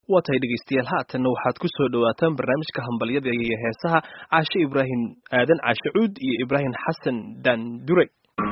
waa tahay dhegeystayaal haatanna waxaad ku soo dhowaataan barnaamijka hambalyada iyo heesaha caashe ibraahim aadan caashe cuud iyo ibraahim xasan daandure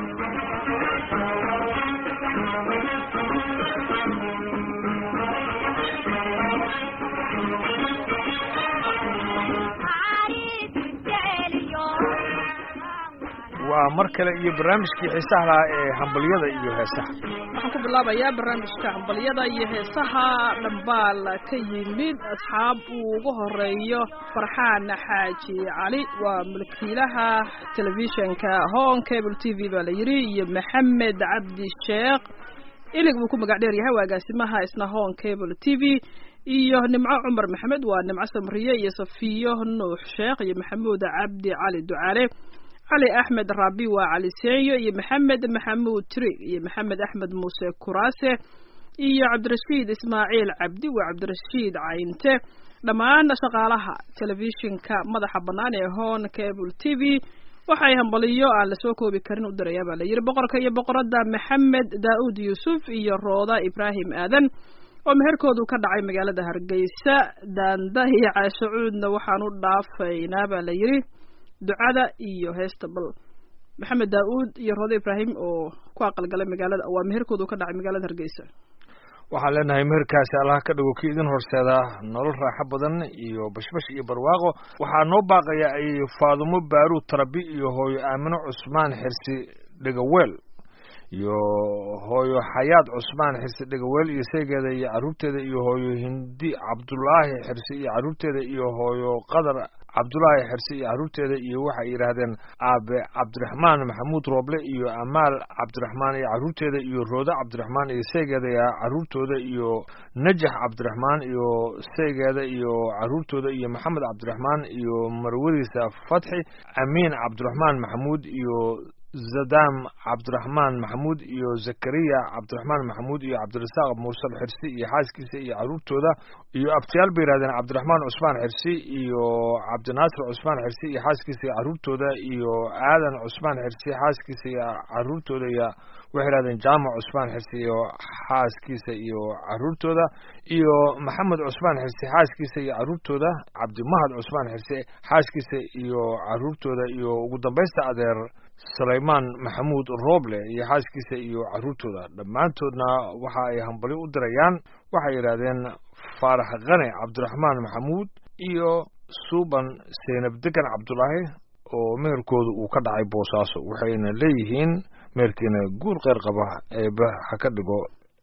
waa mar kale iyo barnaamijkii xiisaha lahaa ee hambalyada iyo heesaha waxaan ku bilaabayaa barnaamijka hambalyada iyo heesaha dhambaal ka yimid asxaab uu ugu horeeyo farxaan xaaji cali waa mulkiilaha telefishinka hon cable t v baa la yidhi iyo maxamed cabdi sheekh ilig buu ku magac dheer yahay waa agaasimaha isna hon cable t v iyo nimco cumar maxamed waa nimco samriye iyo safiyo nuux sheekh iyo maxamuud cabdi cali ducaale cali axmed raabi waa cali seenyo iyo maxamed maxamuud trig iyo maxamed axmed muuse kuraase iyo cabdirashiid ismaaciil cabdi waa cabdirashiid cayinte dhammaan shaqaalaha telefishinka madaxa bannaan ee hon cable t v waxay hambaliyo aan lasoo koobi karin u dirayaa baa la yidhi boqorka iyo boqoradda maxamed daa'uud yuusuf iyo rooda ibraahim aadan oo meherkoodu ka dhacay magaalada hargeysa daanda iyo caashacuudna waxaan u dhaafaynaa baa la yidhi ducada iyo heesta bal maxamed daa-uud iyo roode ibraahim oo ku aqalgalay magaalada waa meherkoodu ka dhacay magaalada hargeysa waxaan leenahay meherkaasi allah ka dhigo kii idin horseeda nolol raaxo badan iyo bashbash iyo barwaaqo waxaa noo baaqaya ay faadumo baaruud tarabi iyo hooyo aamino cusmaan xirsi dhegaweel iyo hooyo xayaad cusmaan xirsi dhegaweel iyo seegeeda iyo carruurteeda iyo hooyo hindi cabdulaahi xirsi iyo carruurteeda iyo hooyo qadar cabdulaahi xirsi iyo carruurteeda iyo waxay yidhaahdeen aabe cabdiraxmaan maxamuud rooble iyo amaal cabdiraxmaan iyo carruurteeda iyo roode cabdiraxmaan iyo seegeeda iyo carruurtooda iyo najax cabdiraxmaan iyo seegeeda iyo carruurtooda iyo maxamed cabdiraxmaan iyo marwadiisa fatxi amiin cabdiraxmaan maxamuud iyo zadam cabdiraxmaan maxamuud iyo zakariya cabdiraxmaan maxamuud iyo cabdirasaaq mursal xirsi iyo xaaskiisa iyo carruurtooda iyo abtiyaal bay yihahdeen cabdiraxmaan cusmaan xirsi iyo cabdinaasir cusmaan xirsi iyo xaaskiisa iyo carruurtooda iyo aadan cusmaan xirsi xaaskiisa iyo carruurtooda iyo waxay yihahdeen jaamac cusmaan xirsi iyo xaaskiisa iyo carruurtooda iyo maxamed cusmaan xirsi xaaskiisa iyo carruurtooda cabdimahad cusmaan xirsi xaaskiisa iyo carruurtooda iyo ugu dambaysta adeer sulaymaan maxamuud rooble iyo xaaskiisa iyo carruurtooda dhammaantoodna waxa ay hambali u dirayaan waxay yidhaahdeen faarax kane cabdiraxmaan maxamuud iyo suuban seynab degan cabdulaahi oo meherkooda uu ka dhacay boosaaso waxayna leeyihiin meherkiina guur kheyr qaba eeba ha ka dhigo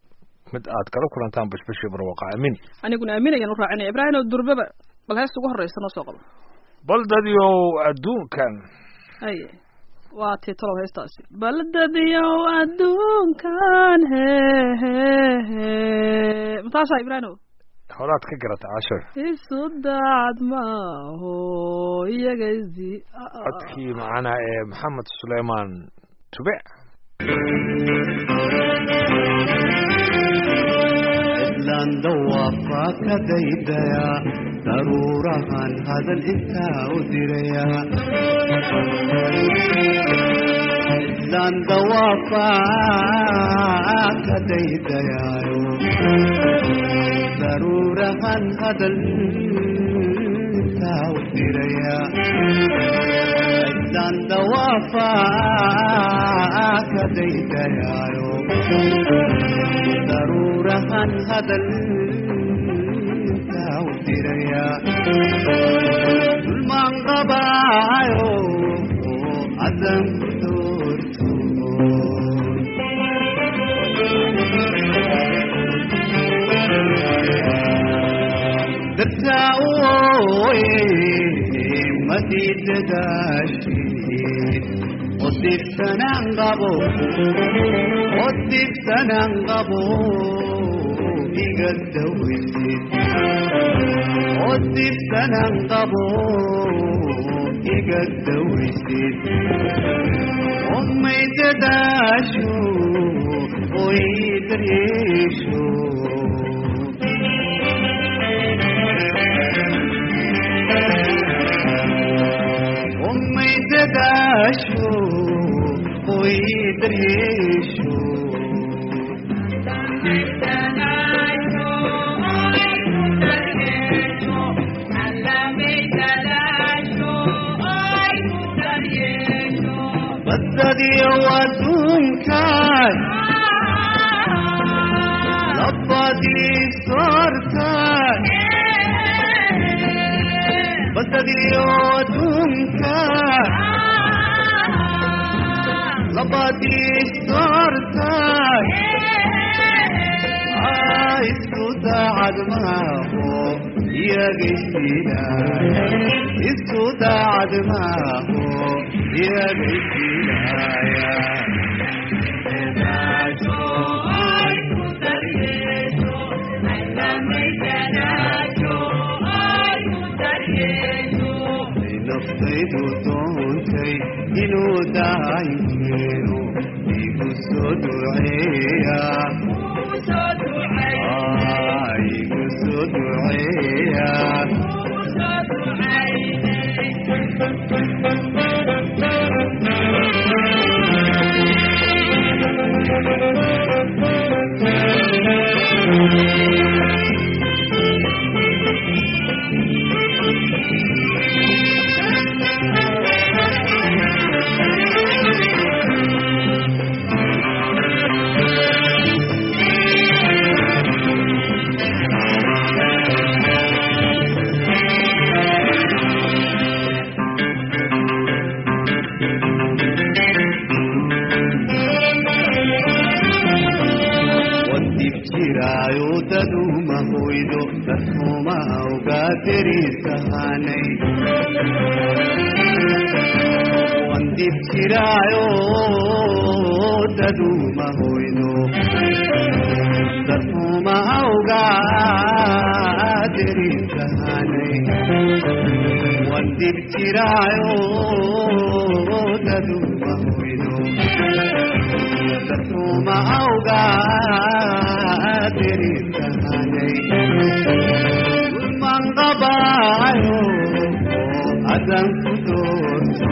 mid aad kala kulantaan bashbashi barwaqa aamin aniguna aamin ayaan u raacinaya ibraahim oo durbaba bal heesta ugu horreysa noo soo qabo baldadiow adduunkan haye waa tii talow heestaasi baldadiow adduunkan hehe mataasaa ibraahim horaad ka garata casho isu daacad maaho iyaga isdi codkii macana ee maxamed suleymaan tube cidlaan dawaafaa ka daydaya daruurahan hadal intaa u diraya cidlaan dawaafaa ka daydayaayo daruurahan hadal intaa u diraya cidlaan dawaafaa ka daydayaayo daruurahan hadal intaa u diraya dulmaan qabaayo cadan ku doorto dartaa u ooye madiidadaashid odibsanaan qabo odibsanaan qabo iga dawaysid odibsanaan qabo iga dawaysid omay dadaasho oy daryeesho omay dadaasho oy daryeesho duunkaay labadii soortaay basadiyo duunkaay labadii soortaay isku daacad maaho iyagaysiinaay isku daacad maaho iyagaysiinaaya naftaydu doontay inuu daaykeeno igu soo duceeya igu soo duceeya wadib jiraayo daduma hoydo dadhuma ugaa derisahanay wandib jiraayo daduma hoydo dadhuma ugaa derisahanay wandib jiraayo daduma hoydo dartuma awgaa derisahanay ulman qabaayo adan ku doorto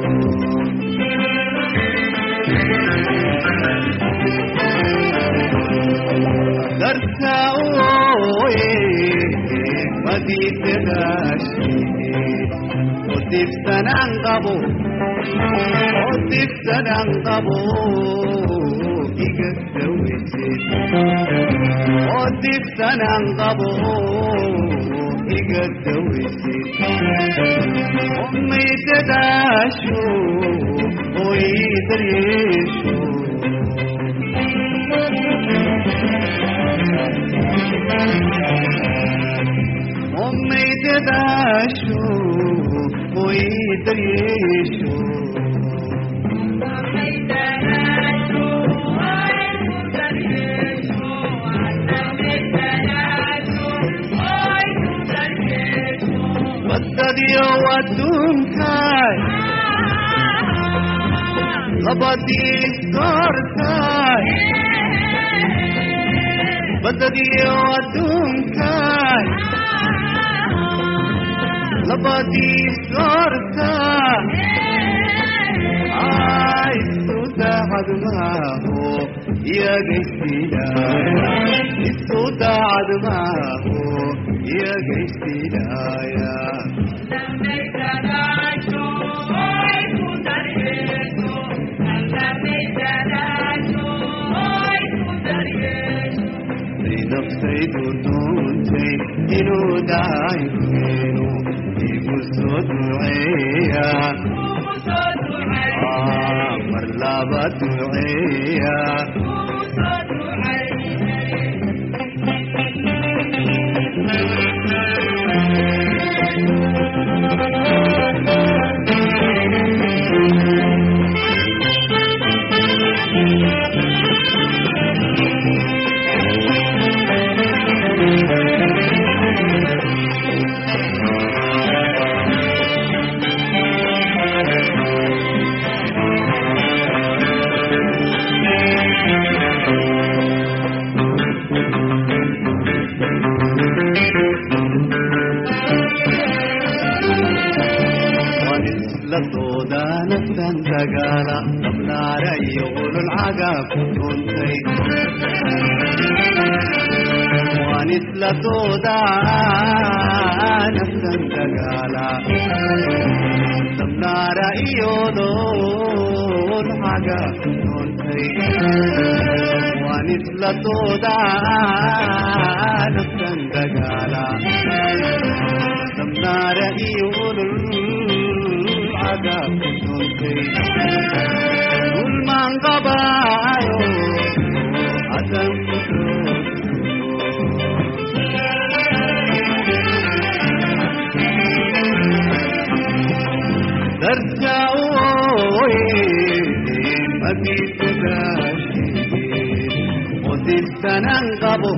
darta ooye madiidadaashi odibsanaan qabo odibsanaan qabo iga daweysid odibsanaan qabo iga daweysid omay dadaasho oy daryeesho omay dadaasho oy daryeesho badadiyo adduunkaay labadii soortaay badadiyo adduunkaay labadii soortaay isku daacad maaho iyagaysiinaaya isku daacad maaho iyagaysiinaaya naftaydu doontay inuu daaykeeno igu soo duceeya mar laba duceeya ladooda naftan dagaala dablaara iyo ulul cagaab kuntay waan isla dooda naftan dagaala dablaara iyo ulul cagaab kuntay tuntay waan isla doodaa naftan dagaala dabnaara iyo olol cadaab ku tuntay dulmaan qabaayo hadan ku darjaawoye mabitadaashi odibtanan qabo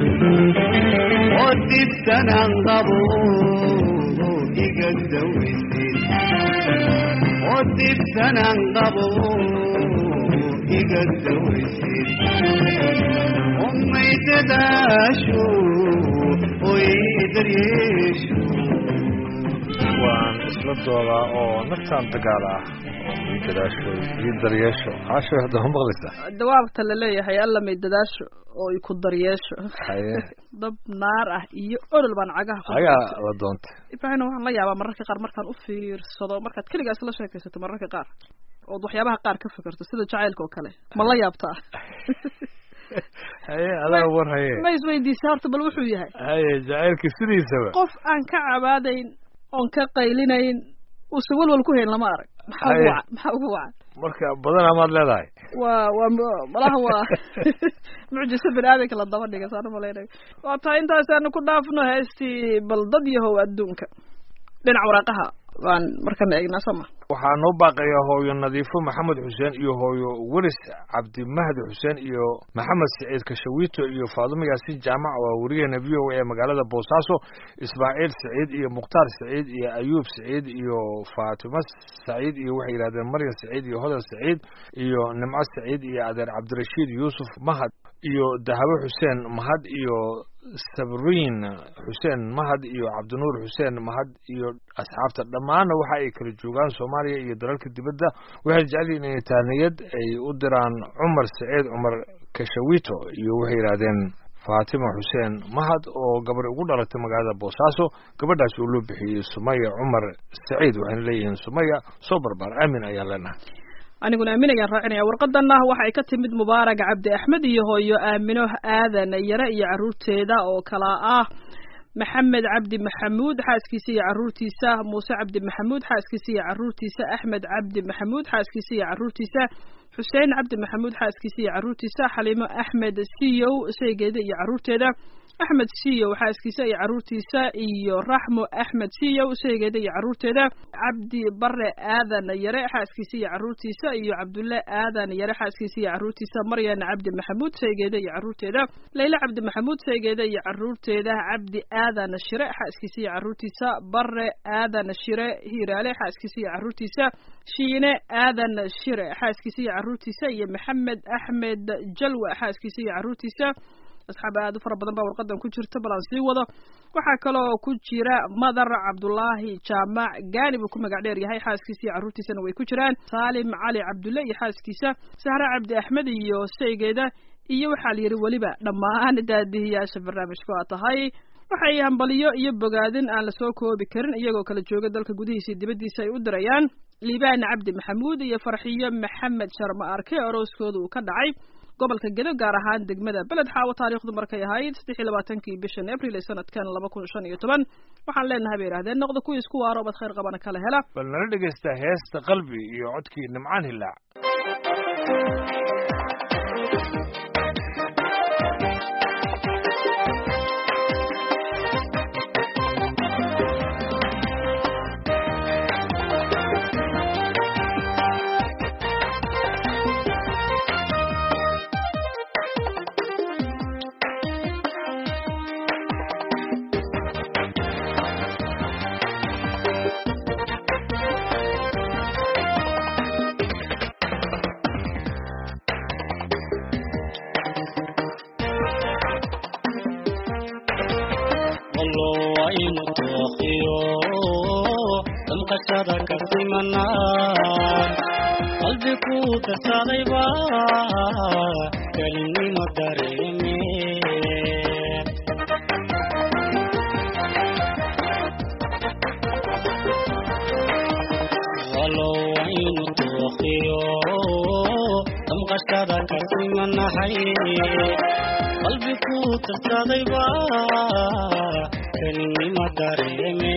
odibtanan qabo iga dawaysid odibtanan qabo iga dawaysid ummay dadaasho oy daryeesho waan isla doodaa oo naftaan dagaala ah oo ii gadaasho ii daryeesho caasho hadda ma maqlaysaa dawaabta la leeyahay alla may dadaasho oo i ku daryeesho haye dab naar ah iyo olol baan cagaha ku ayaa la doontay ibraahim waxaan la yaabaa mararka qaar markaan u fiirsado markaad keligaas la sheekaysato mararka qaar ood waxyaabaha qaar ka fikirto sida jacaylka oo kale ma la yaabtaa haye adaa war haye ma isweydiisa horta bal wuxuu yahay haye jacaylka sidiisaba qof aan ka cabaadayn oon ka qaylinayn uusan walwal ku hayn lama arag maxaa ugu Haye. wacan maxaa ugu wacan marka badanaa maad leedahay waa waa mu- malaha waa mucjiso bini aadanka la daba dhiga saan umalaynayo waa tahay intaasaanu ku dhaafno heestii bal dad yahow adduunka dhinac waraaqaha waan markana eegnaa soo ma waxaa noo baaqaya hooyo nadiifo maxamed xuseen iyo hooyo welis cabdimahdi xuseen iyo maxamed siciid kashawiito iyo faadumo yaasin jaamac waa werigeena v o a ee magaalada boosaaso ismaaciil siciid iyo mukhtaar siciid iyo ayuub siciid iyo faatimo saciid iyo waxay yidhahdeen maryam siciid iyo hodan siciid iyo nimco siciid iyo adeer cabdirashiid yuusuf mahad iyo dahabo xuseen mahad iyo sabriin xuseen mahad iyo cabdinuur xuseen mahad iyo asxaabta dhammaanna waxa ay kala joogaan soomaaliya iyo dalalka dibadda waxay jecel yihiin inay taaniyad ay u diraan cumar saciid cumar kashawito iyo waxay yidhaahdeen faatima xuseen mahad oo gabar ugu dhalatay magaalada boosaaso gabadhaas oo loo bixiyey sumaya cumar saciid waxayna leeyihiin sumaya soo barbaar aamin ayaan leenahay aniguna aamin ayaan raacinaya warqadanna waxay ka timid mubaarag cabdi axmed iyo hooyo aamino aadan yare iyo caruurteeda oo kala ah maxamed cabdi maxamuud xaaskiisa iyo caruurtiisa muuse cabdi maxamuud xaaskiisa iyo caruurtiisa axmed cabdi maxamuud xaaskiisa iyo caruurtiisa xuseen cabdi maxamuud xaaskiisa iyo caruurtiisa xaliimo axmed siyow sheygeeda iyo caruurteeda axmed siyow xaaskiisa iyo caruurtiisa iyo raxmo axmed siyow sheygeeda iyo caruurteeda cabdi bare aadan yare xaaskiisa iyo caruurtiisa iyo cabdulle aadan yare xaaskiisa iyo caruurtiisa maryan cabdi maxamuud sheygeeda iyo caruurteeda leyle cabdi maxamuud sheygeeda iyo caruurteeda cabdi aadan shire xaaskiisa iyo caruurtiisa bare aadan shire hiiraale xaaskiisa iyo caruurtiisa shiine aadan shire xaaskiisa iyo caruurtiisa iyo maxamed axmed jalwa xaaskiisa iyo caruurtiisa asxaab aad u fara badan baa warqadan ku jirta bal aan sii wado waxaa kaloo ku jira madar cabdulaahi jaamac gaani buu ku magac dheer yahay xaaskiisa iyo caruurtiisana way ku jiraan saalim cali cabdulle iyo xaaskiisa sahre cabdi axmed iyo sheygeeda iyo waxaa la yidhi weliba dhammaan daadihiyaasha barnaamijka waa tahay waxay hambaliyo iyo bogaadin aan lasoo koobi karin iyagoo kala jooga dalka gudihiisa iyo dibaddiisa ay u dirayaan liibaan cabdi maxamuud iyo farxiyo maxamed sharma arke orooskooda uu ka dhacay gobolka gedo gaar ahaan degmada beled xaawo taariikhdu markay ahayd saddex iyo labaatankii bishan abril ee sanadkan laba kun shan iyo toban waxaan leenahay bay yidhahdeen noqda kuwii isku waaro bad khayr qabana kala hela bal nala dhegaysta heesta qalbi iyo codkii nimcaan hilaac wallo waa inu tooqiyo damqashada ka simanaa qalbi ku darsadayba kelinimo dareeme wallo waa inu tooqiyo damqashada ka simanahay qalbi ku tarsadayba kelinima dareeme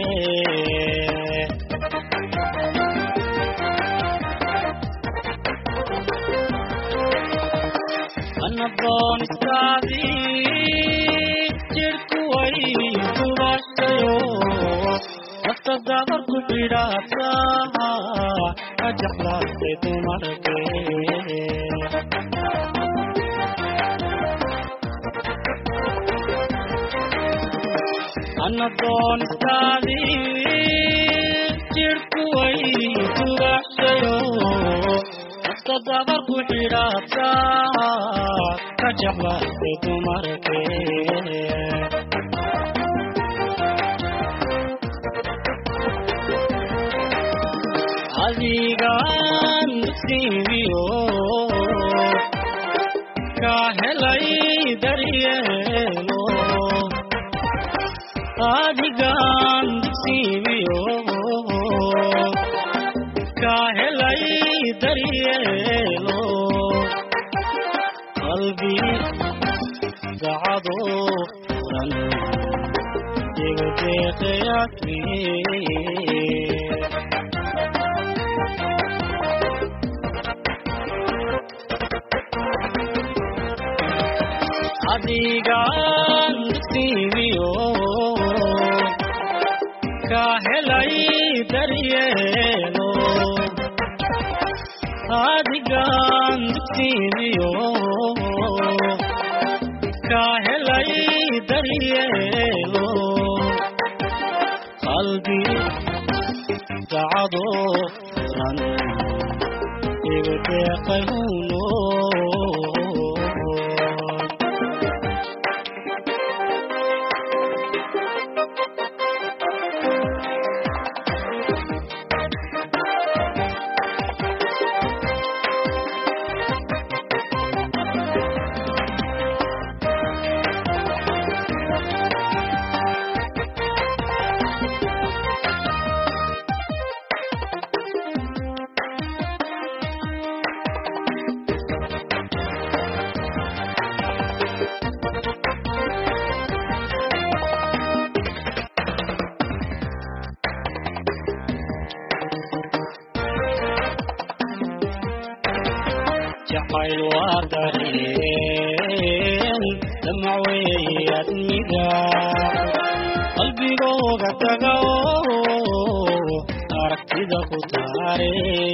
anadoon iskaadii jirku way kubashayo nafta dabar ku xidhaata ka jeclaatay dumarkee anadoon iskaadii jirku way kubashayo nafta dabar ku xidhaata ka jeclaatay dumarkee adigaan dugsiimiyo ka helay daryeelo adigaan dugsiimiyo ka helay daryeelo qalbi dacado furan igu deeqayasmiye adigaan dugsiimiyo ka helay daryeelo adigaan dugsiimiyo ka helay daryeelo qalbi dacado furan igu deeqay huno jacayl waa dareen damac weeye admiga qalbigooga taga oo aragtida ku taare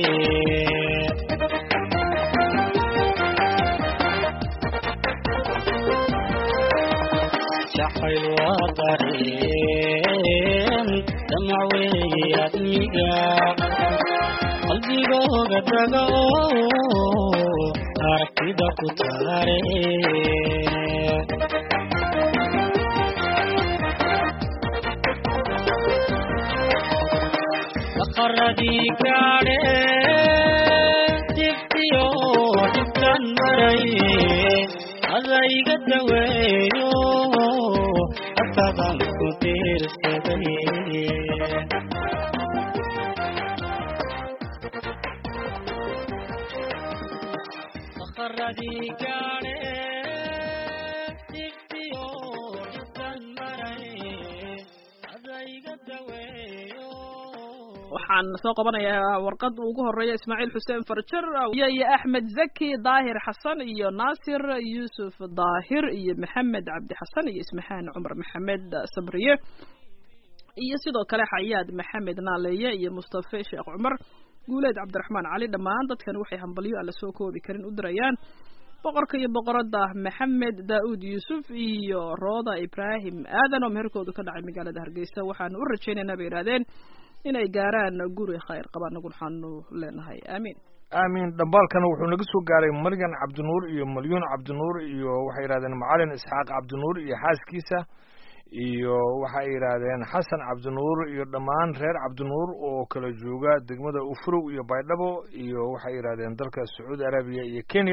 jacayl waa dareen damac weeye admiga qalbigooga taga oo aragtida ku taare daqaradii gaadhe dibtiyo dhibkan maray adayga daweeyo hatadan ku diirsaday daqaradii gaadhe dibtiyo dhibkan maray adayga daweeyo waxaan soo qabanayaa warqad ugu horeeya ismaaciil xuseen farjar iyo iyo axmed zaki daahir xasan iyo naasir yuusuf daahir iyo maxamed cabdi xasan iyo ismaxaan cumar maxamed sabriye iyo sidoo kale xayaad maxamed naaleeye iyo mustafe sheekh cumar guuleed cabdiraxmaan cali dhammaan dadkan waxay hambalyo aan la soo koobi karin u dirayaan boqorka iyo boqorada maxamed daa'uud yuusuf iyo rooda ibraahim aadan oo meherkoodu ka dhacay magaalada hargeysa waxaanu u rajaynaynaa bay yidhahdeen inay gaaraan guri khayr qaba anagu waxaanu leenahay aamiin aamin dhambaalkana wuxuu naga soo gaaray maryan cabdinuur iyo malyuun cabdinuur iyo waxay yidhahdeen macalin isxaaq cabdinuur iyo xaaskiisa iyo waxay yidhaahdeen xasan cabdinuur iyo dhammaan reer cabdinuur oo kala jooga degmada ufurow iyo baydhabo iyo waxay yidhahdeen dalka sacuudi arabiya iyo kenya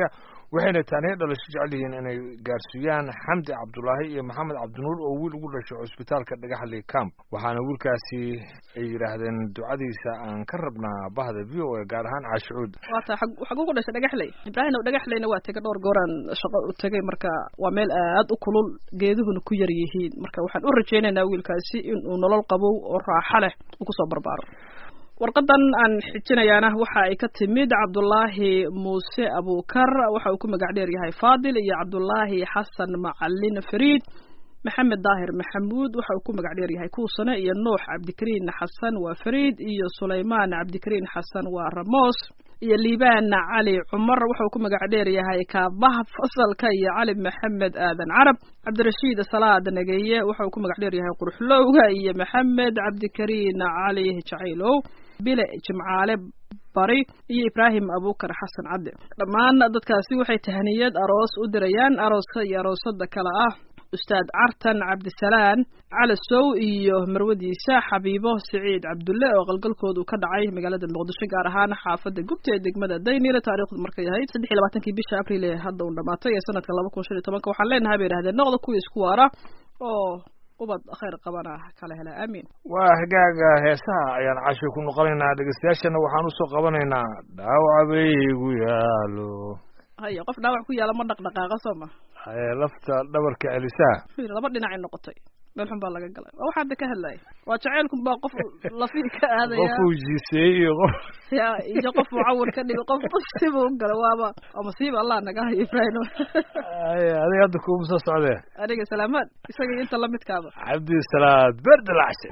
waxayna taaniyo dhalasho jecel yihiin inay gaarsiiyaan xamdi cabdulaahi iyo maxamed cabdinuur oo wiil ugu dhashay cusbitaalka dhagaxley camp waxaana wiilkaasi ay yidhaahdeen ducadiisa aan ka rabnaa bahda v o a gaar ahaan caashicuud waata xag ugu dhashay dhagaxley ibraahim dhagaxleyna waa tegay dhowr gooraan shaqo u tegay marka waa meel aad u kulul geeduhuna ku yar yihiin marka waxaan u rajaynaynaa wiilkaasi inuu nolol qabow oo raaxo leh uu kusoo barbaaro warqadan aan xijinayaana waxa ay ka timid cabdulaahi muuse abukar waxa uu ku magac dheer yahay faadil iyo cabdulaahi xasan macalin fariid maxamed daahir maxamuud waxa uu ku magac dheer yahay kuusane iyo nuux cabdikariin xasan waa fariid iyo sulaymaan cabdikariin xasan waa ramos iyo liibaan cali cumar waxa uu ku magac dheer yahay kaabaha fasalka iyo cali maxamed aadan carab cabdirashiid salaad nageeye waxa uu ku magac dheer yahay quruxlowga iyo maxamed cabdikariin cali jacaylow bile jimcaale bari iyo ibraahim abukar xasan cabdi dhammaan dadkaasi waxay tahaniyad aroos u dirayaan arooska iyo aroosada kale ah ustaad cartan cabdisalaan cali sow iyo marwadiisa xabiibo siciid cabdulle oo qalgalkoodu ka dhacay magaalada muqdisho gaar ahaan xaafada gubta ee degmada daynile taarikhdu markay ahayd saddex iyo labaatankii bisha abril ee hadda uu dhamaatay ee sanadka laba kun shan iyo tobanka waxaan leenahay bay yidhahdeen noqda kuwii isku waara oo ubad khayr qabana kala hela aamiin waa hagaaga heesaha ayaan casho ku noqonaynaa dhegeystayaashana waxaan usoo qabanaynaa dhaawacabaygu yaalo haya qof dhaawac ku yaala ma dhaqdhaqaaqa soo ma haye lafta dhabarka celisaa Fiir, laba dhinacay noqotay meel xun baa laga galay waa waxaad ka hadlaya waa jacaylkun baa qof lafii ka aadaya qofuu jiiseeyey iyo qof ya iyo qof uu cawar ka dhigo qof siba u galay waaba waa masiiba allah naga hayo ibrahim haye adiga hadda kuuma soo socdee aniga salaamaad isaga iyo inta lamidkaaba cabdisalaad berdalacse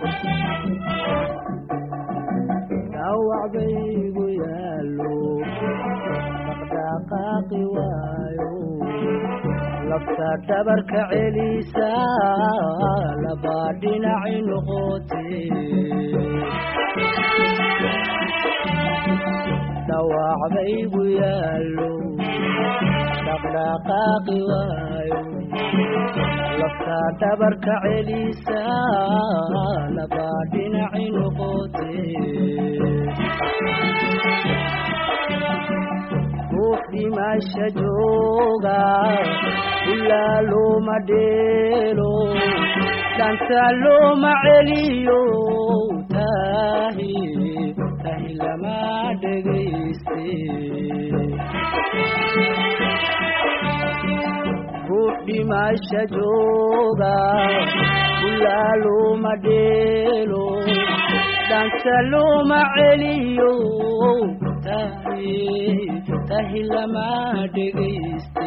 dhaawac baygu yaalo dhaqdhaqaaqi waayo lafta dhabarka celisa labaa dhinaci noqote dhaawac baygu yaalo dhaqdhaqaaqi waayo lafta dhabarka celisa labaa dhinaci noqote ruux dhimasha jooga ilaa looma dheelo dhanta looma celiyo tahi tahi lama dhegayste ruux dhimasha jooga ilaa looma dheelo dhanta looma celiyo tahi tahi lama dhegayste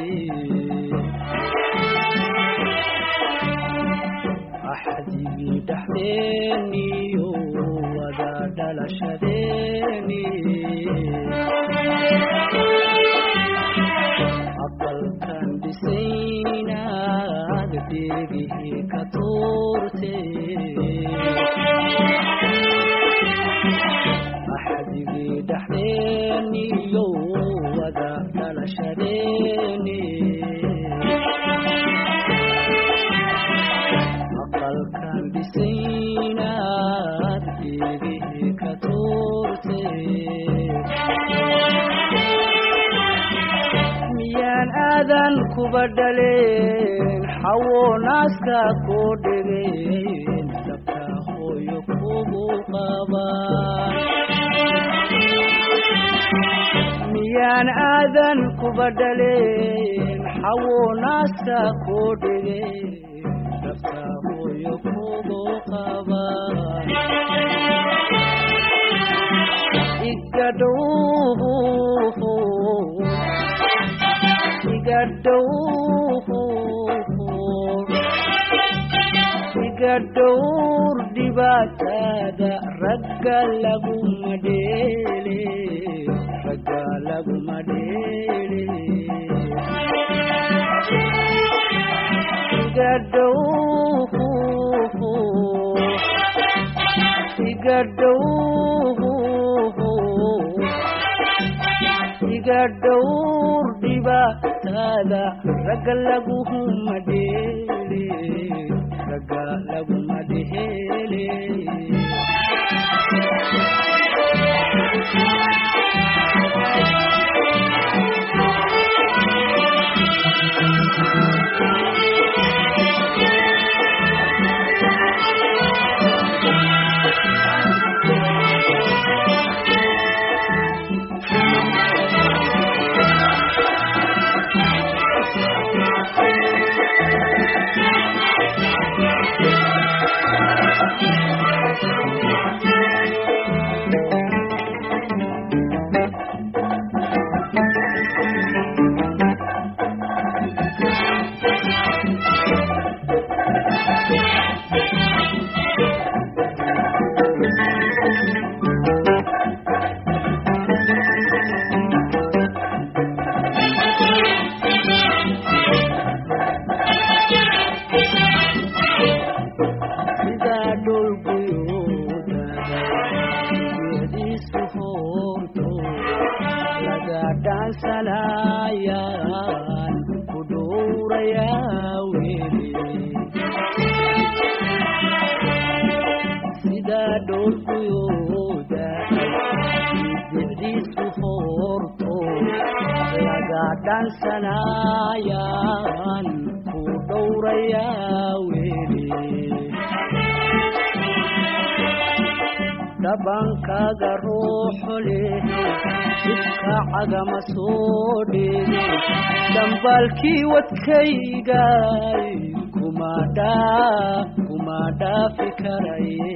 axdigii dhexdeeniyo wada dhalashadeeni aqalkan dhisaynaad dheegihii ka tuurte axdigii dhexdeeniyo wada dhalashadeeni aqalkan dhisaynaad dheegihii ka tuurte miyaan aadan kuba dhaleen xawo naaska koo dhegeen dabka hooyo kugu qabaan miyaan aadan kuba dhaleen xawo naaska koo dhegeen dabka hooyo kugu qabaan iga dhow iga dhow iga dhowr dhibaatada ragga laguma dheele ragga laguma dheele iga dhow iga dhow iga dhowr dhibaatada ragga laguma dheele ragga laguma dheele dhaansanayaan ku dhowrayaa weli sidaa dhoolguyooda bidicdiisu hoorto laga dhaansanayaan ku dhowrayaa weli dhabankaaga ruuxu leh jidka cagama soo dheege dambaalkii wadkaygay kuma dhaa kuma dhaafi karaye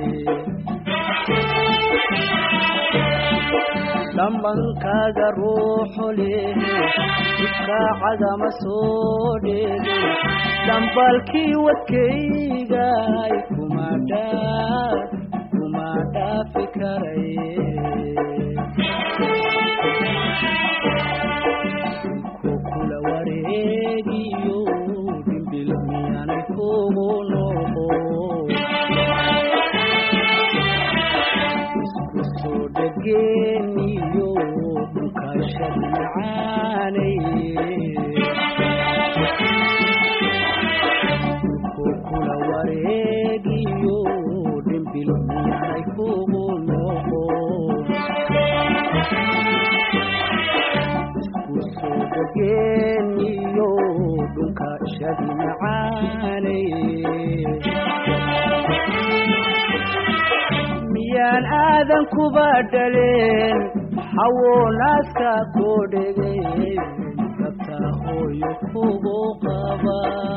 dhambankaaga ruuxu leh jidka cagama soo dheege dambaalkii wadkaygay kuma dhaa kuma dhaafi karaye ku kula wareegiyo dhimbil miyaanay kugu noqo isku soo dhageeniyo dhulkaashad macaanay ku kula wareegiyo dhimbil miyaanay kugu noqo isku soo dhageeniyo dhulka shadi macaanay miyaan aadan kuba dhaleen xawo naaska koo dhegay dabta hooyo kugu qaba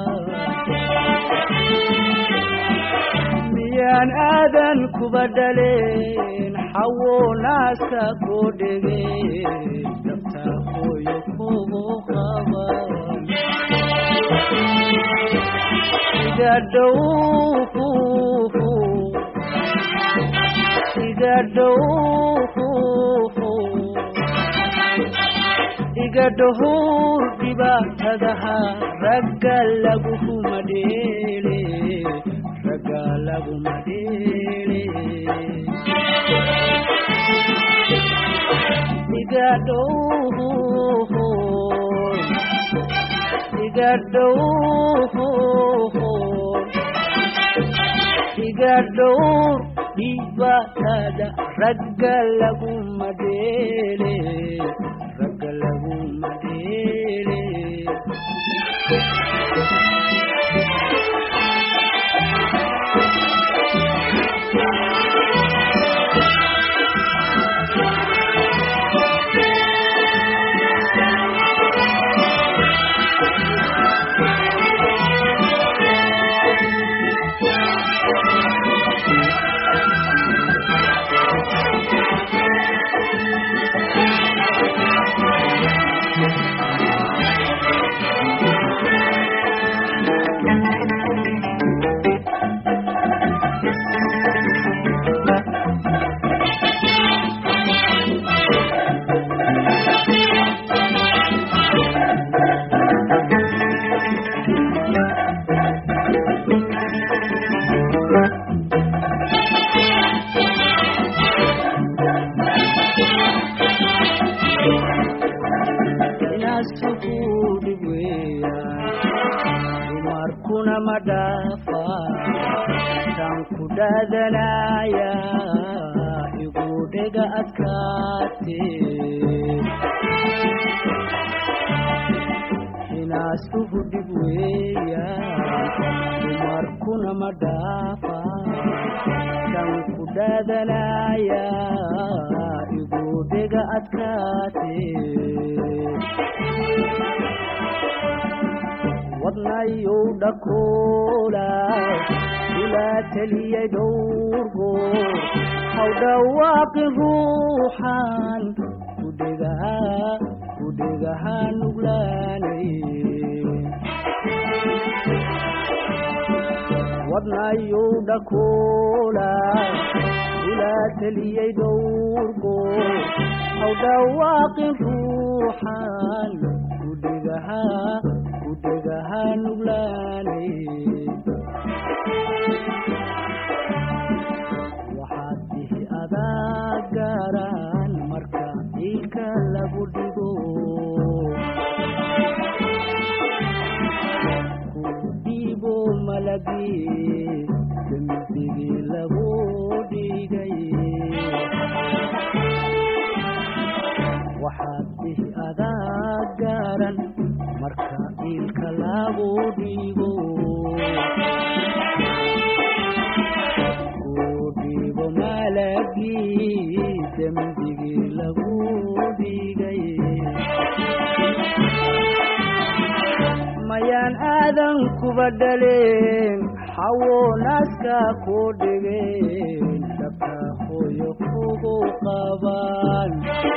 miyaan aadan kuba dhaleen xawo naaska koo dhegay dabta hooyo kugu qaba iga dhow iga dhow iga dhuhur dhibaatadaha ragga laguma dheele ragga laguma dheele iga dhow iga dhow iga dhowr dhibaatada ragga laguma dheele ragga laguma dheele inaasukuudhib weeyaan dumarkuna ma dhaafa tan ku dhaadanaya igu dhega adkaate inaasuhu dhib weeyaan dumarkuna ma dhaafa tan ku dhaadanaya igu dhega adkaate wadnayow dhakoola ilaa teliyay dhowrgo haw dhawaaqin ruuxan kudhegaha kudhegaha nuglaanay wadnayow dhakoola ilaa teliyay dhowrgo haw dhawaaqin ruuxan kudhegaha kudhegaha nuglaanay waxaad dihi adaa gaaraan marka ilka lagu dhigo malagii dembigii lagu dhigay waxaad dhihi adaa garan marka iilka lagu dhigo ku dhigo malagii dembigii lagu dhigay mayaan aadan kuba dhaleen xawo naaska ku dhigeen dhabka hooyo kugu qabaan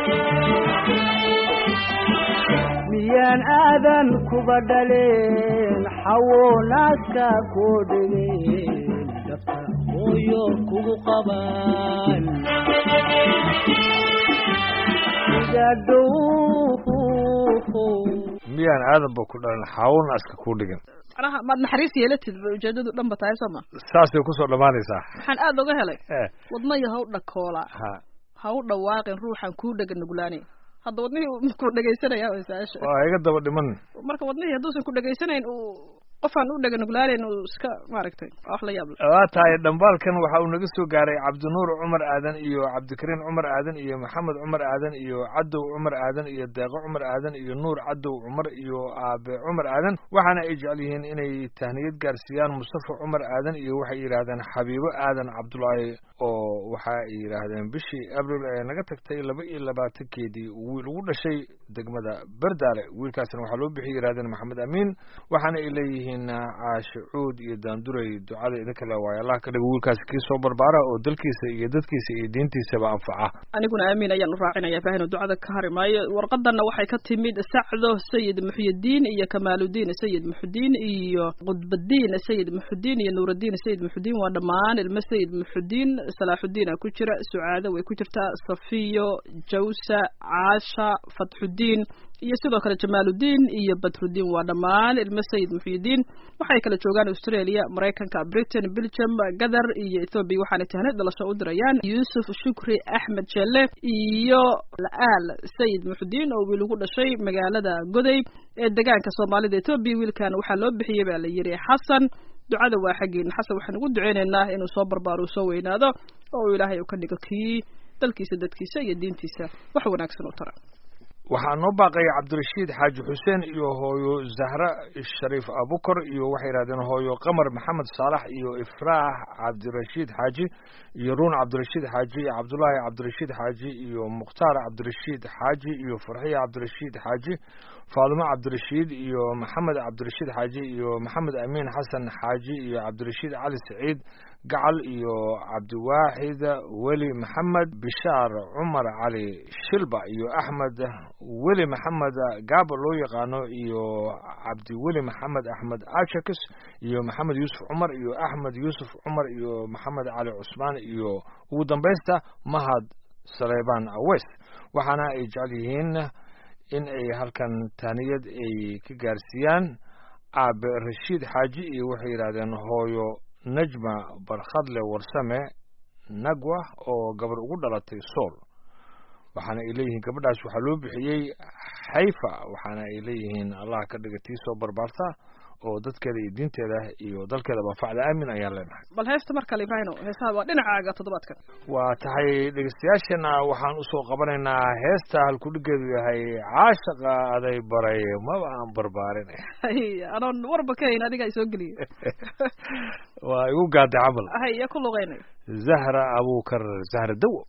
miyaan aadan kuba dhaleen xawo naaska ku dhigeen dhabka hooyo kugu qabaan igadhow miyaan aadanba ku dhalan xaawun aska kuu dhigan macnaha maad naxariis yeelatid ba ujeedadu dhan ba tahay soo ma saasay kusoo dhammaanaysaa waxaan aada oga helay Eh, wadnayo ha u dhakoola ha ha u dhawaaqin ruuxan kuu dhega nuglaani hadda wadnihii ku dhegaysanaya way su-aasha waa iga daba dhiman marka wadnihii hadduusan ku dhegaysanayn uu qofaan u dhega nuglaanayn uu iska maaragtay waa wax la yaab leh waa tahay dhambaalkan waxa uu naga soo gaaray cabdinuur cumar aadan iyo cabdikariin cumar aadan iyo maxamed cumar aadan iyo cadow cumar aadan iyo deeqo cumar aadan iyo nuur cadow cumar iyo aabe cumar aadan waxaana ay jecel yihiin inay tahniyad gaarsiiyaan mustafa cumar aadan iyo waxay yidhaahdeen xabiibo aadan cabdulaahi oo waxa ay yidhaahdeen bishii abril ee naga tagtay laba iyo labaatankeedii wiil ugu dhashay degmada berdaale wiilkaasna waxaa loo bixiyay yidhahdeen maxamed amiin waxaana ay leeyihiin caashe cuud iyo daanduray ducada idinka le waayo allah ka dhigo wiilkaasi kii soo barbaara oo dalkiisa iyo dadkiisa iyo diintiisaba anfaca aniguna aamin ayaan u raacinaya faahino ducada ka hari maayo warqadanna waxay ka timid sacdo sayid muxyidiin iyo kamaaludiin sayid muxudiin iyo qudbadiin sayid muxudiin iyo nuurudiin sayid muxudiin waa dhammaan ilmo sayid muxudiin salaaxudiina ku jira sucaado way ku jirtaa safiyo jawsa caasha fatxudiin iyo sidoo kale jamaaludiin iyo badrudiin waa dhammaan ilmo sayid muxyidiin waxay kala joogaan australia maraykanka britain belgium gadar iyo ethoobia waxaana tahnid dhalasho u dirayaan yuusuf shukri axmed jelle iyo la-aal sayid muxudiin oo wiil ugu dhashay magaalada goday ee degaanka soomaalida ethoobia wiilkan waxaa loo bixiyey baa la yidhi xasan ducada waa xaggeena xasan waxaan ugu duceynaynaa inuu soo barbaaro uu soo weynaado oo uu ilaahay uu ka dhigo kii dalkiisa dadkiisa iyo diintiisa wax wanaagsan u tara waxaa noo baaqaya cabdirashiid xaaji xuseen iyo hooyo zahra shariif abukar iyo waxay yidhahdeen hooyo qamar maxamed saalax iyo ifraax cabdirashiid xaaji iyo ruun cabdirashiid xaaji iyo cabdullaahi cabdirashiid xaaji iyo mukhtaar cabdirashiid xaaji iyo farxiya cabdirashiid xaaji faadimo cabdirashiid iyo maxamed cabdirashiid xaaji iyo maxamed amiin xasan xaaji iyo cabdirashiid cali saciid gacal iyo cabdiwaaxid weli maxamed bishaar cumar cali shilba iyo axmed weli maxamed gaaba loo yaqaano iyo cabdiweli maxamed axmed ajakis iyo maxamed yuusuf cumar iyo axmed yuusuf cumar iyo maxamed cali cusmaan iyo ugu dambaysta mahad saleybaan awes waxaana ay jecel yihiin in ay halkan taaniyad ay ka gaarsiiyaan aabe rashiid xaaji iyo waxay yidhahdeen hooyo najma barkhadle warsame nagwa oo gabar ugu dhalatay sool waxaana ay leeyihiin gabadhaas waxaa loo bixiyey xayfa waxaana ay leeyihiin allah ka dhiga tii soo barbaarta oo dadkeeda iyo diinteeda iyo dalkeedaba facda aamin ayaan leenahay bal heesta mar kale ibraahino heesaha waa dhinacaaga toddobaadkan waa tahay dhegeystayaashana waxaan usoo qabanaynaa heesta halkudhigeedu yahay caashaqa aday baray maba aan barbaarin hay anoon warba ka hayn adigaa isoo geliyey waa igu gaaday camal hay iyo ku luqeynay zahra abukar zahra dawo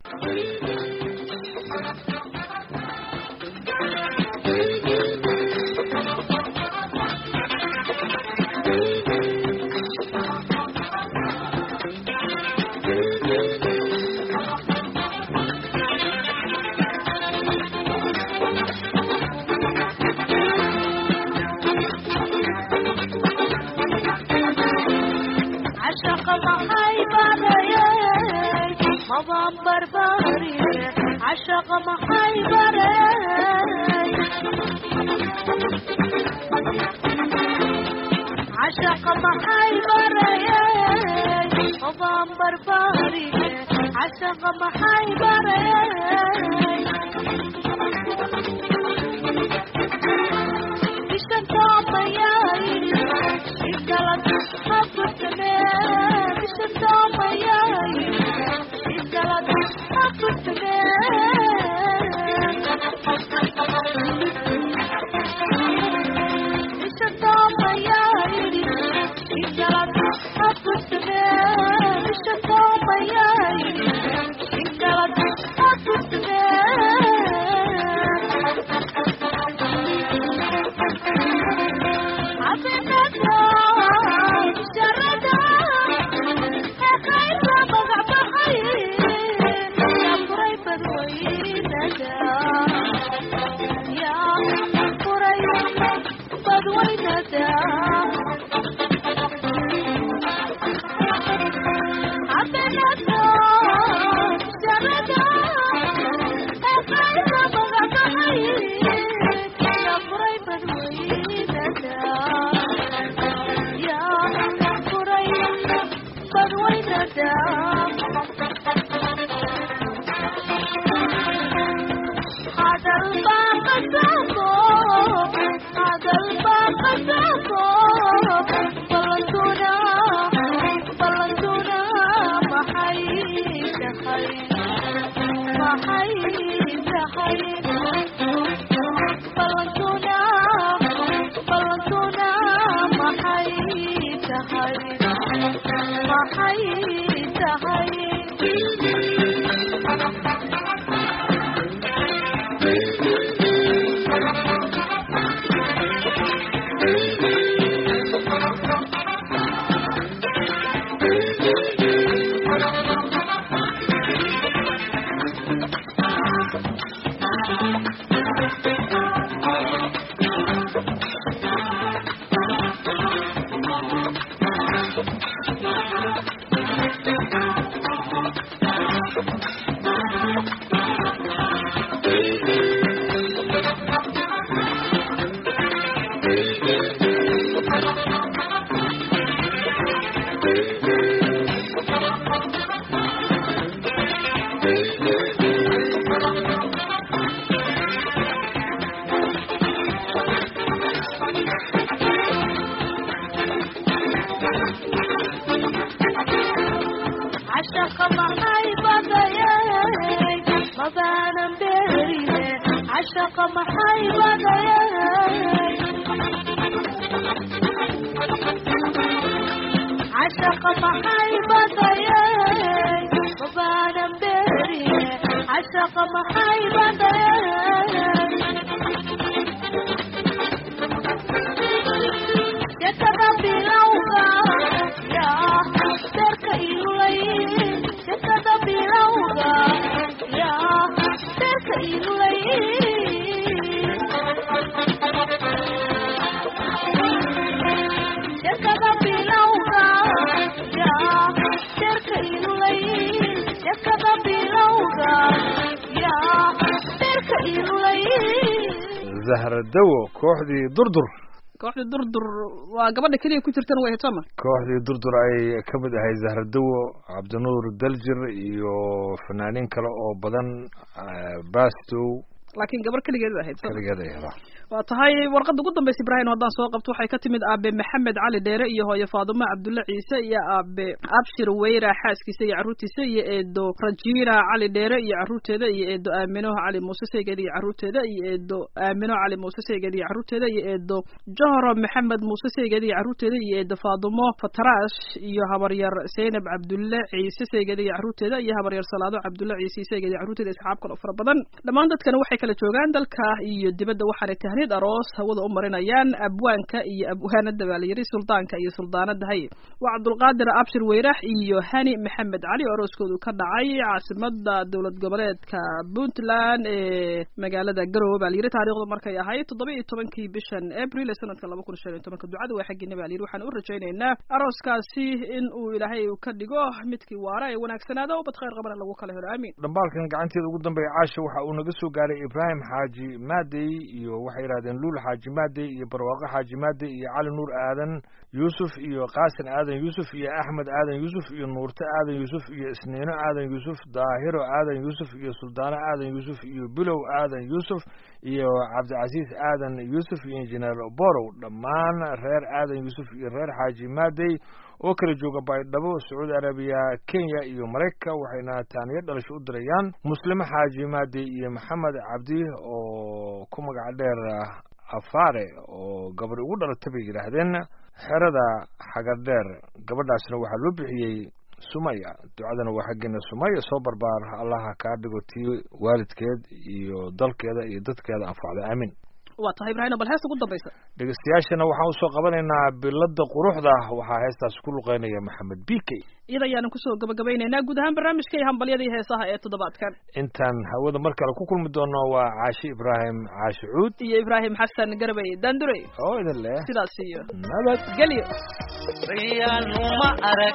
عشق محي بري مضام بربري عشق محي بري عشق محي بري مضام بربري عشق محي بري إيش انت عطياني إيش قلت حبت maxay tahay maxay tahay ballantuna ballantuna maxay tahay maxay tahay عشق محي بديك ما بان برينه عشق محي بديك عشق محي بديك ما بان برينه عشق محي بديك يا كذا لوغا يا درك إلي يا كذا لوغا يا درك إلي يا كذا لوغا يا درك إلي يا كذا لوغا يا درك إلي zahradowo kooxdii durdur kooxda durdur waa gabadha keliya ku jirtana way hetoma kooxdii durdur ay ka mid ahay zahradowo cabdinuur daljir iyo fanaaniin kale oo badan eh, bastow laakiin gabar keligeed bay ahayd soma keligeed ay hedaa waa tahay warqadda ugu dambaysa ibraahim haddaan soo qabto waxay ka timid aabe maxamed cali dheere iyo hooyo faadumo cabdulle ciise iyo aabe abshir weyra xaaskiisa iyo carruurtiisa iyo eedo rajiina cali dheere iyo carruurteeda iyo eedo aamino cali muuse seygeed iyo carruurteeda iyo eedo aamino cali muuse seygeed iyo carruurteeda iyo eedo johro maxamed muuse seygeed iyo carruurteeda iyo eedo faadumo fatarash iyo habaryar zeynab cabdulle ciise seygeed iyo carruurteeda iyo habaryar salaado cabdulle ciise seygeed iyo carruurteeda asxaab kale oo fara badan dhammaan dadkana waxay kala joogaan dalka iyo dibadda waxaanay tahniid aroos hawada u marinayaan abwaanka iyo abwaanada baa la yidhi suldaanka iyo suldaanada hay waa cabdulqaadir abshir weyrax iyo hani maxamed cali oo arooskoodu ka dhacay caasimada dowlad goboleedka puntland ee magaalada garowe baa la yidhi taariikhdu markay ahayd toddoba iyo tobankii bishan april ee sanadka laba kun shan iyo tobanka ducada waa xaggiina baa la yidhi waxaan u rajaynaynaa arooskaasi in uu ilaahay ka dhigo midkii waara ee wanaagsanaada oo bad khayr qabana lagu kala helo aamiin dhambaalkan gacanteeda ugu dambeeya caasha waxa uu naga soo gaaray ibraahim xaaji maadey iyo waxay yidhahdeen luul xaaji maadey iyo barwaaqo xaaji maadey iyo cali nuur aadan yuusuf iyo qaasin aadan yuusuf iyo axmed aadan yuusuf iyo nuurte aadan yuusuf iyo isniino aadan yuusuf daahiro aadan yuusuf iyo suldaano aadan yuusuf iyo bilow aadan yuusuf iyo cabdicasiis aadan yuusuf iyo injineer borow dhammaan reer aadan yuusuf iyo reer xaaji maadey oo kala jooga baydhabo sacuudi arabiya kenya iyo maraykanka waxayna taaniyo dhalasho u dirayaan muslimo xaaji maadey iyo maxamed cabdi oo ku magac dheer afaare oo gabadhi ugu dhalatay bay yidhaahdeen xerada xagadheer gabadhaasna waxaa loo bixiyey sumaya ducadana waa xaggeena sumaya soo barbaar allaha kaa dhigo tii waalidkeed iyo dalkeeda iyo dadkeeda anfacda aamin waa tahay ibraahim bal heesta ugu dambaysa dhegeystayaashana waxaan usoo qabanaynaa bilada quruxda waxaa heestaas ku luqeynaya maxamed b k iyada ayaanan kusoo gabagabaynaynaa guud ahaan barnaamijka iyo hambalyada iyo heesaha ee toddobaadkan intaan hawada mar kale ku kulmi doono waa caashi ibraahim caashi cuud iyo ibraahim xasan garbey daandurey oo idin leh sidaas iyo nabad gelyo bayaanuma arag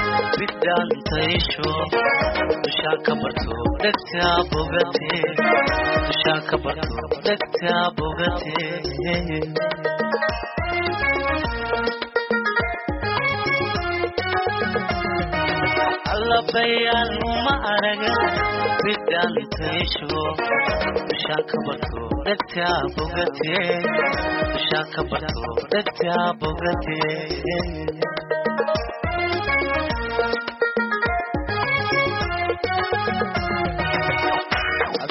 bidhaantaysho dushaa ka barto dhegtaa bogate dushaa ka barto dhegtaa bogate alla bayaanuma arag bidhaantaysho dushaa ka barto dhegtaa bogate dushaa ka barto dhegtaa bogate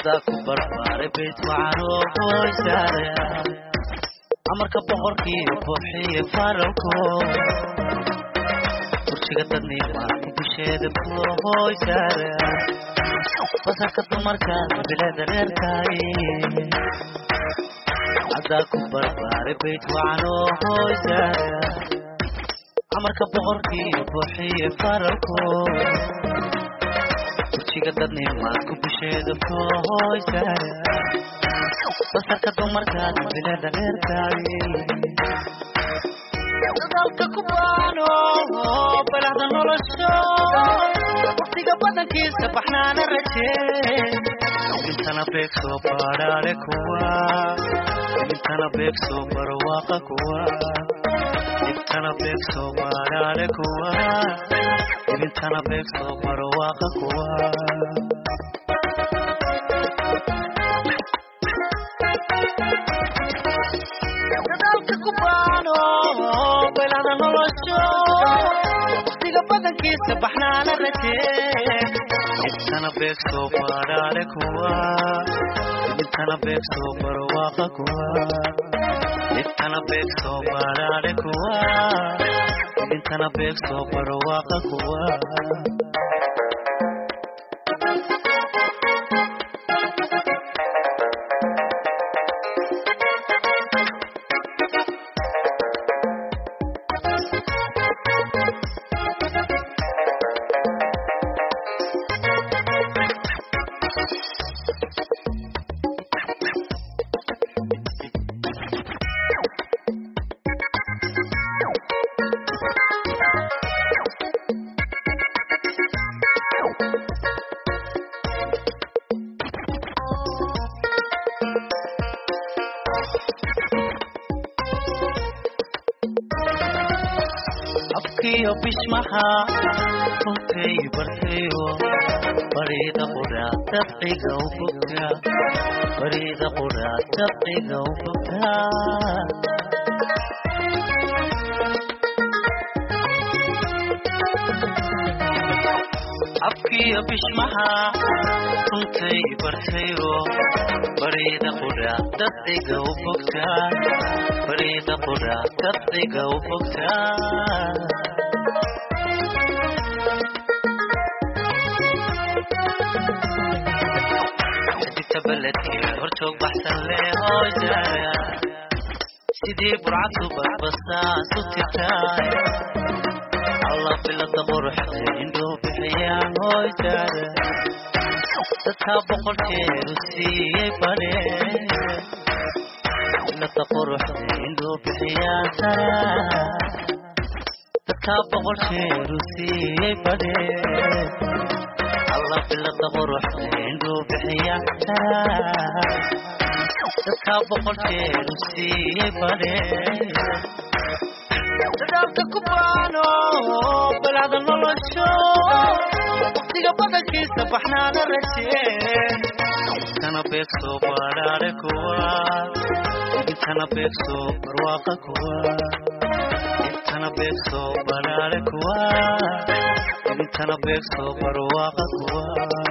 adaa ku barbaaray bayt wacanoo qoysaare amarka boqorkii buuxiye faralko kursiga dadniima dusheeda kuwa hoysaare basarka dumarka bilada reerkaay adaa ku barbaaray bayt wacanoo hoysaare amarka boqorkii buuxiye faralko kursiga dadniima ku busheeda kuwa hoysaare basarka dumarka bilada reerkaay dadalka ku baano balahda nolosho waqtiga badankiisa baxnaana rajee intana beegsoo baadhaale kuwa intana beegsoo barwaaqa kuwa intana beegsoo baadhaale kuwa intana beegsoo barwaaqa kuwa dadalka ku baano balahda nolosho waqtiga badankiisa baxnaana rajee intana beegsoo baadhaale kuwa intana beegsoo barwaaqa kuwa intana beegsoo baadhaale kuwa intana beegsoo barwaaqa kuwa afkiyo bishmaha runtay bartayo bariida quraa dabciga u bogta bariida quraa dabciga u bogta afkiyo bishmaha runtay bartayo bariida quraa dabciga u bogta bariida quraa dabciga u bogta xiddigta beledkee horjoog baxsan leh hooysaara sidii burcadku badbastaan su tirtaay alla bilada quruxda indhoo bixiyaan hooysaara dadka boqorkeedu siiyey badhee bilada quruxda indhoo bixiyaan sara dadka boqorkeedu siiyey badhee alla bilada quruxda indhuu bixiya dadka boqorkeedu siiyey badhee dadaalka ku baano balahda nolosho waqtiga badankiisa baxnaana rajee intana beegsoo baadhaare kuwa intana beegsoo barwaaqa kuwa intana beegsoo baadhaare kuwa intana beegsoo barwaaqa kuwa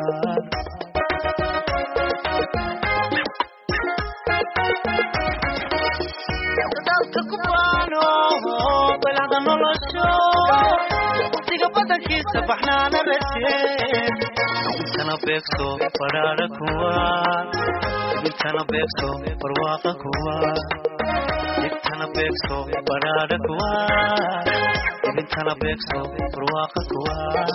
dadaalka ku baano balahda nolosho waqtiga badankiisa baxnaana rajee intana beegsoo badhaadha kuwa intana beegsoo barwaaqa kuwa intana beegsoo badhaadha kuwa intana beegsoo barwaaqa kuwa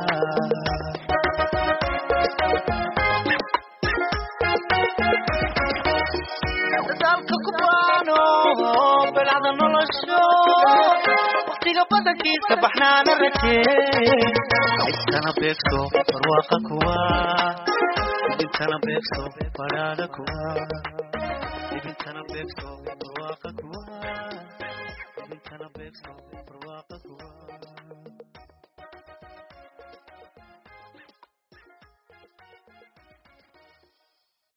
dadaalka ku baano balahda nolosho waqtiga badankiisa baxnaana rajee intana beegso barwaaqa kuwa intana beegso badhaadha kuwa intana beegso barwaaqa kuwa intana beegso